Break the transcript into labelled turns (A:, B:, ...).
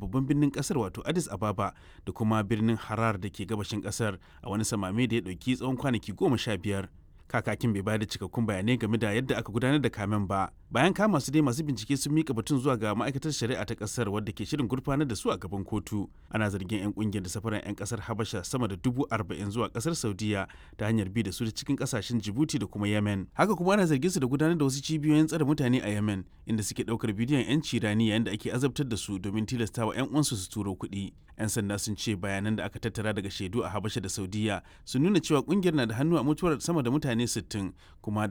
A: babban birnin kasar wato addis ababa da kuma birnin harar da ke gabashin kasar a wani samame da ya ɗauki tsawon kwanaki goma sha biyar kakakin bai bayar da cikakkun bayanai game da yadda aka gudanar da kamen ba bayan kama su dai masu bincike sun mika batun zuwa ga ma'aikatar shari'a ta kasar wadda ke shirin gurfanar da su a gaban kotu ana zargin 'yan kungiyar da safaran 'yan kasar habasha sama da dubu arba'in zuwa kasar saudiya ta hanyar bi da su da cikin kasashen jibuti da kuma yemen haka kuma ana zargin su da gudanar da wasu cibiyoyin tsare mutane a yemen inda suke daukar bidiyon 'yanci rani yayin da ake azabtar da su domin tilastawa 'yan uwansu su turo kuɗi 'yan sanda sun ce bayanan da aka tattara daga shaidu a habasha da saudiya sun nuna cewa kungiyar na da hannu a mutuwar sama da mutane 60 kuma